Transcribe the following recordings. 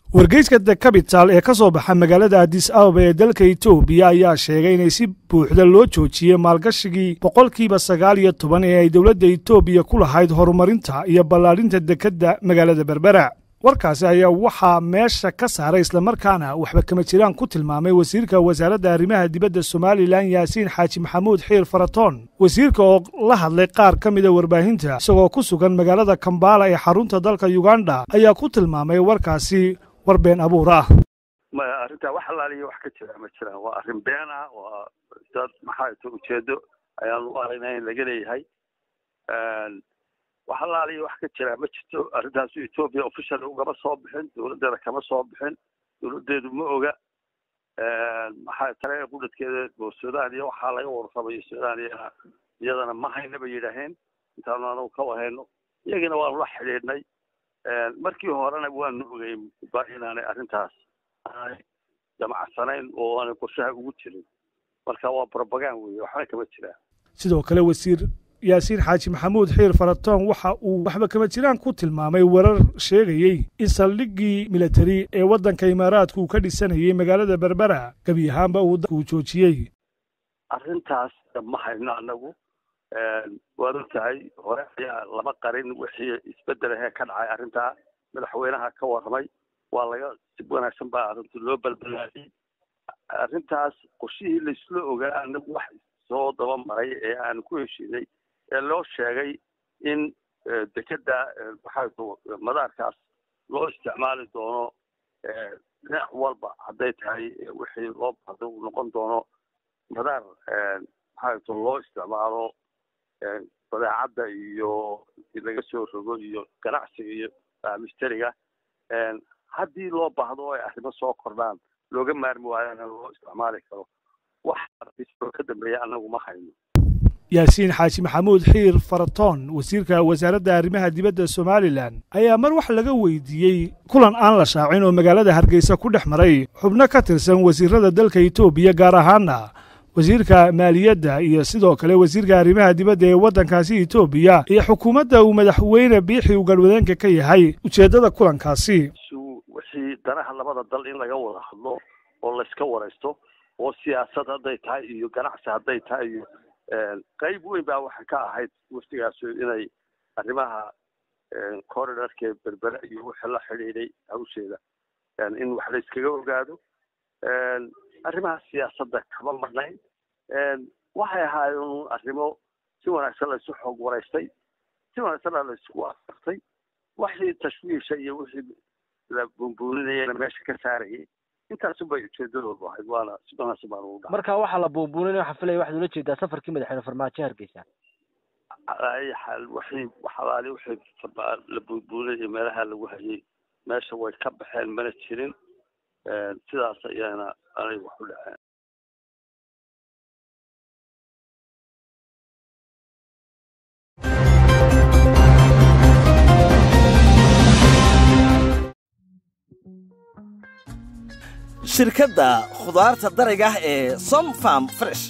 wargeyska the capital ee ka soo baxa magaalada adis ababa ee dalka etoobiya ayaa sheegay inay si buuxda loo joojiyey maalgashigii boqolkiiba sagaal iyo toban ee ay dowladda etoobiya ku lahayd horumarinta iyo ballaadhinta dekedda magaalada berbera warkaasi ayaa waxaa meesha ka saaray islamarkaana waxba kama jiraan ku tilmaamay wasiirka wasaaradda arrimaha dibadda somalilan yaasiin xaaji maxamuud xiir faratoon wasiirka oo la hadlay qaar ka mida warbaahinta isagoo ku sugan magaalada kambala ee xarunta dalka yuganda ayaa ku tilmaamay warkaasi war been abuur ah maya arrintaa wax alaaliya wax ka jira ma jiraan waa arrin been ah waa dad maxaa ta ujeedo ayaan u aragnaa in laga leeyahay wax alaaliya wax ka jira ma jirto arrintaasu etoobiya official ugama soo bixin dowladdeeda kama soo bixin dowladdeedu ma oga maxaa tale qudhadkeeda oo sudaaniya waxaa laga warramayo sudaaniya iyadana ma hayna bay yidhaaheen intaanu anagu ka wahayno iyagina waanu la xidhiidhnay markii horena waanu ogey ba inaanay arrintaas aanay jamacsanayn oo aanay qorshaha ugu jirin marka waa brobagand weeye waxba kama jiraan sidoo kale wasiir yaasiin xaaji maxamuud xiir faratoon waxa uu waxba kama jiraan ku tilmaamay warar sheegayey in saldhiggii militari ee waddanka imaaraadku uu ka dhisanayay magaalada berbera gebi ahaanba uu joojiyey arrintaas ma hayno anagu waad og tahay hore ayaa lama qarin wixii isbedel ahee ka dhacay arrintaa madaxweynaha ka warramay waa laga si wanaagsan baa arrintu loo balbalaadiyey arrintaas qorshihii laisla ogaa anagu wax soo daba maray ee aan ku heshiinay ee loo sheegay in dekedda maxaa madaarkaas loo isticmaali doono dhinac walba hadday tahay wixii loo bahdo uu noqon doono madaar maxaa loo isticmaalo badeecadda iyo laga soo rogo iyo ganacsiga iyo misteriga haddii loo baahdo oo ay arrimo soo kordhaan looga maarmi waayana loo isticmaali karo wax oo ka dambeeya annagu ma hayno yaasiin xaaji maxamuud xiir faratoon wasiirka wasaaradda arrimaha dibadda somalilan ayaa mar wax laga weydiiyey kulan aan la shaacin oo magaalada hargeysa ku dhex maray xubno ka tirsan wasiirada dalka etoobiya gaar ahaana wasiirka maaliyadda iyo sidoo kale wasiirka arrimaha dibadda ee waddankaasi etoobiya iyo xukuumadda uu madaxweyne biixi uu galwadeenka ka yahay ujeeddada kulankaasi wixii danaha labada dal in laga wada hadlo oo layska waraysto oo siyaasad hadday tahay iyo ganacsi hadday tahay iyo qayb weyn baa waxay ka ahayd waftigaas inay arrimaha corridorka berbere iyo wixii la xidhiidhay hawsheeda in wax la iskaga ogaado arrimaha siyaasadda kama marnayn waxay ahaayeen arrimo si wanaagsan laysu xoog waraystay si wanaagsanna laysku afartay wixii tashwiisha iyo wixii la buunbuuninayana meesha ka saarayay intaasun bay ujeedadoodu ahayd waana si wanaagsan baan ugu dhaca marka waxaa la buunbuuninaya waxaa filaya waxaad ula jeedaa safarkii madaxweyne farmaajo hargeysa ay xaal wixii waxalaali wixii la buunbuuninaya meelaha lagu hayay meesha way ka baxeen mana jirin sidaas ayaana anay wax u dhaceen shirkadda khudaarta darayga ah ee somfarm fresh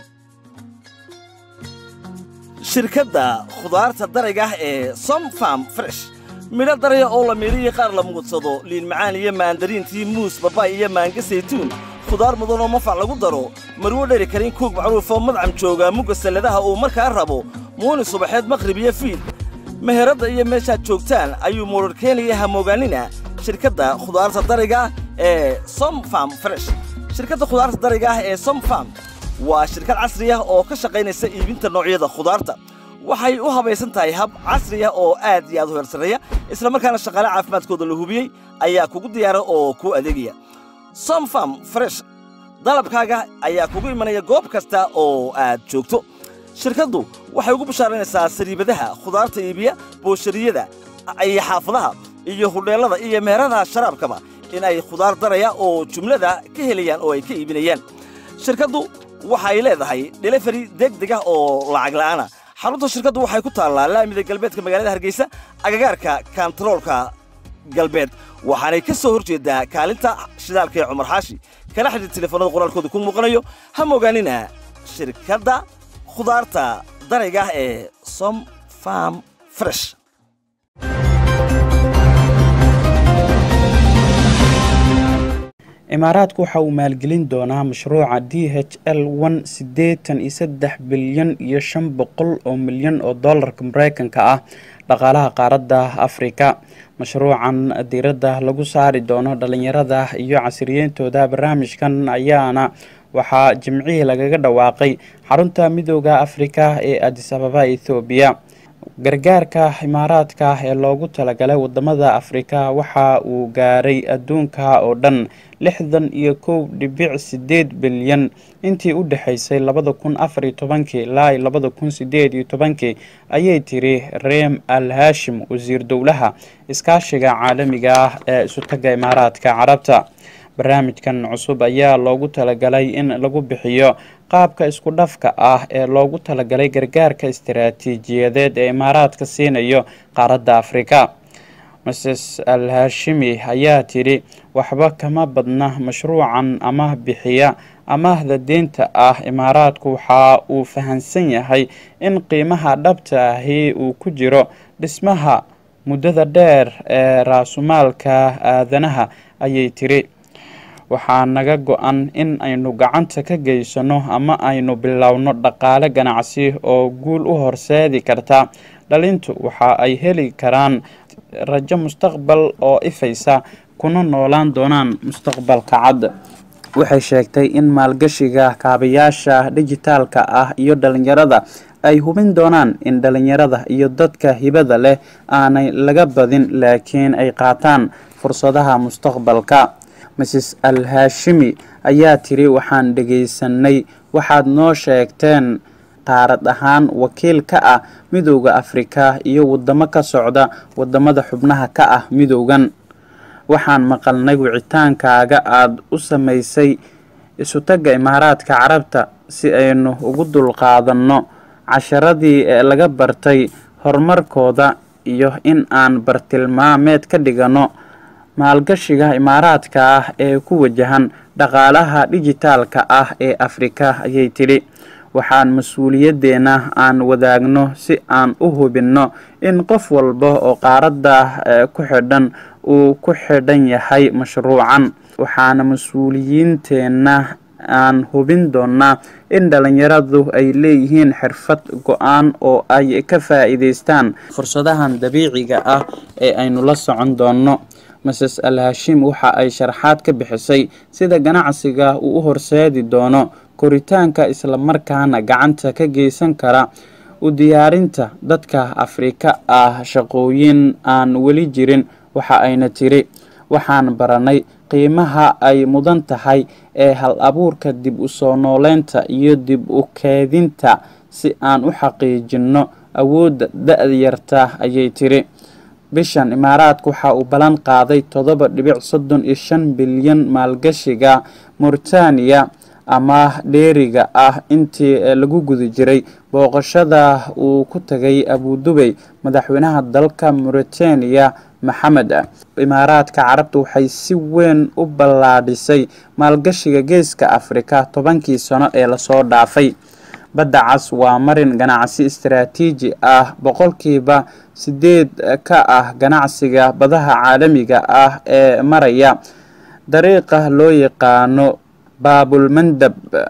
shirkadda khudaarta darayga ah ee somfarm fresh midho daraya oo la miidhiyo qaar la muudsado liin macaan iyo maandariintii muus babaay iyo maanga saytuun khudaar mudan oo mafac lagu daro marwo dheri karin kuug macruufoo madcam jooga mugga salladaha uu markaa rabo muuni subaxeed maqhrib iyo fiid meheradda iyo meeshaad joogtaan ayuu muudhar keenaya hamoogaanina shirkadda khudaarta dariga ee somfarm fresh shirkadda khudaarta dariga ah ee somfarm waa shirkad casri ah oo ka shaqaynaysa iibinta noocyada khudaarta waxay u habaysan tahay hab casri ah oo aad iyo aad u heersareeya islamarkaana shaqaale caafimaadkooda la hubiyey ayaa kugu diyaara oo kuu adeegaya somfarm fresh dalabkaaga ayaa kugu imanaya goob kasta oo aad joogto shirkaddu waxay ugu bashaaraynaysaa sariibadaha khudaarta iibiya booshariyada iyo xaafadaha iyo hudheellada iyo meheradaha sharaabkaba in ay khudaar daraya oo jumlada ka helayaan oo ay ka iibinayaan shirkaddu waxay leedahay delefari degdeg ah oo lacag la'aana xarunta shirkaddu waxay ku taallaa laamida galbeedka magaalada hargeysa agagaarka kantaroolka galbeed waxaanay ka soo hor jeedaa kaalinta shidaalka ee cumar xaashi kala xidhiir telefoonada qoraalkooda ku muuqanayo ha mogaanina shirkadda khudaarta darayga ah ee som farm fresh imaaraadku waxa uu maalgelin doonaa mashruuca d h l one siddeetan iyo saddex bilyan iyo shan boqol oo milyan oo dollarka mareykanka ah dhaqaalaha qaaradda afrika mashruucan diiradda lagu saari doono dhalinyarada iyo casiriyeyntooda barnaamijkan ayaana waxaa jimcihii lagaga dhawaaqay xarunta midooda afrika ee adis ababa ethoobiya gargaarka imaaraadka ee loogu talagalay wadamada afrika waxa uu gaaray adduunka oo dhan lixdan iyo kow dhibic sideed bilyan intii u dhexaysay labada kun afar iyo tobankii ilaa iyo labada kun sideed iyo tobankii ayay tiri reem al hashim wasiir dowlaha iskaashiga caalamiga ah ee isutaga imaaraadka carabta barnaamijkan cusub ayaa loogu talagalay in lagu bixiyo qaabka isku dhafka ah ee loogu talagalay gargaarka istaraatiijiyadeed ee imaaraadka siinayo qaaradda afrika mrs al hashimi ayaa tidhi waxba kama badna mashruucan amaah bixiya amaahda deynta ah imaaraadku waxa uu fahansan yahay in qiimaha dhabta ahi uu ku jiro dhismaha muddada dheer ee raasumaalka aadanaha ayay tiri waxaa naga go-an in aynu gacanta ka geysano ama aynu bilowno dhaqaale ganacsi oo guul u horseedi karta dhalintu waxa ay heli karaan rajo mustaqbal oo ifaysa kuna noolaan doonaan mustaqbalka cad waxay sheegtay in maalgashiga kaabayaasha dijitaalka ah iyo dhalinyarada ay hubin doonaan in dhalinyarada iyo dadka hibada leh aanay laga badin laakiin ay qaataan fursadaha mustaqbalka mrs al hashimi ayaa tiri waxaan dhegaysanay waxaad noo sheegteen qaarad ahaan wakiil ka ah midooda afrika iyo wadamo ka socda wadamada xubnaha ka ah midoogan waxaan maqalnay wicitaankaaga aada u samaysay isutagga imaaraadka carabta si aynu ugu dulqaadanno casharadii ee laga bartay horumarkooda iyo in aan bartilmaameed ka dhigano maalgashiga imaaraadka ah ee ku wajahan dhaqaalaha dijitaalka ah ee afrika ayay tidhi waxaan mas-uuliyaddeena aan wadaagno si aan u hubinno in qof walba oo qaaradda ku xidhan uu ku xidhan yahay mashruucan waxaana mas-uuliyiinteenna aan hubin doonaa in dhalinyaradu ay leeyihiin xirfad go-aan oo ay ka faa-iideystaan fursadahan dabiiciga ah ee aynu la socon doonno mrs al hashim waxa ay sharaxaad ka bixisay sida ganacsiga uu u horseedi doono koritaanka islamarkaana gacanta ka geysan kara u diyaarinta dadka afrika ah shaqooyin aan weli jirin waxa ayna tiri waxaan baranay qiimaha ay mudan tahay ee hal abuurka dib u soo nooleynta iyo dib u keedinta si aan u xaqiijinno awoodda da-yarta ayay tiri bishan imaaraadka waxa uu ballan qaaday toddoba dhibic soddon iyo shan bilyan maalgashiga mauritaniya ama dheeriga ah intii lagu guda jiray booqashada uu ku tagay abudubey madaxweynaha dalka mauritaniya maxamed imaaraadka carabta waxay si weyn u ballaadhisay maalgashiga geeska afrika tobankii sano ee lasoo dhaafay badda cas waa marin ganacsi istaraatiiji ah boqolkiiba sideed ka ah ganacsiga badaha caalamiga ah ee maraya dariiqa loo yaqaano baabulmandab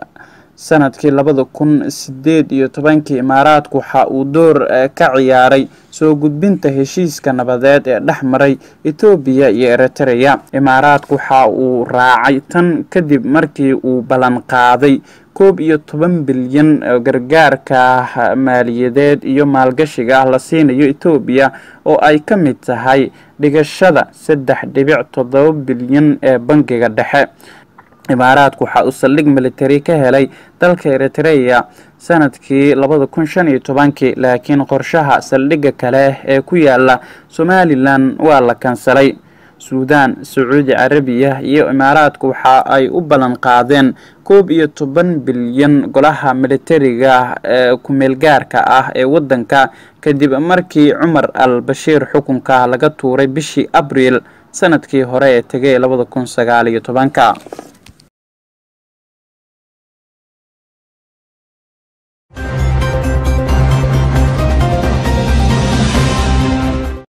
sanadkii labada kun sideed iyo tobankii imaaraadku waxa uu door ka ciyaaray soo gudbinta heshiiska nabadeed ee dhex maray etoobiya iyo eritreya imaaraadku waxa uu raacay tan kadib markii uu ballan qaaday koob iyo toban bilyan gargaarka maaliyadeed iyo maalgashiga la siinayo etoobiya oo ay ka mid tahay dhigashada saddex dhibic toddoba bilyan ee bangiga dhexe imaaraadku waxa uu saldhig military ka helay dalka eritreya sanadkii labada kun shan iyo tobankii laakiin qorshaha saldhigga kale ee ku yaala somalilan waa la kansalay suudaan sacuudi carabiya iyo imaaraadku waxa ay u ballan qaadeen koob iyo toban bilyan golaha militariga ee ku-meelgaarka ah ee waddanka kadib markii cumar al bashiir xukunka laga tuuray bishii abriil sanadkii hore ee tegay labada kun sagaal iyo tobanka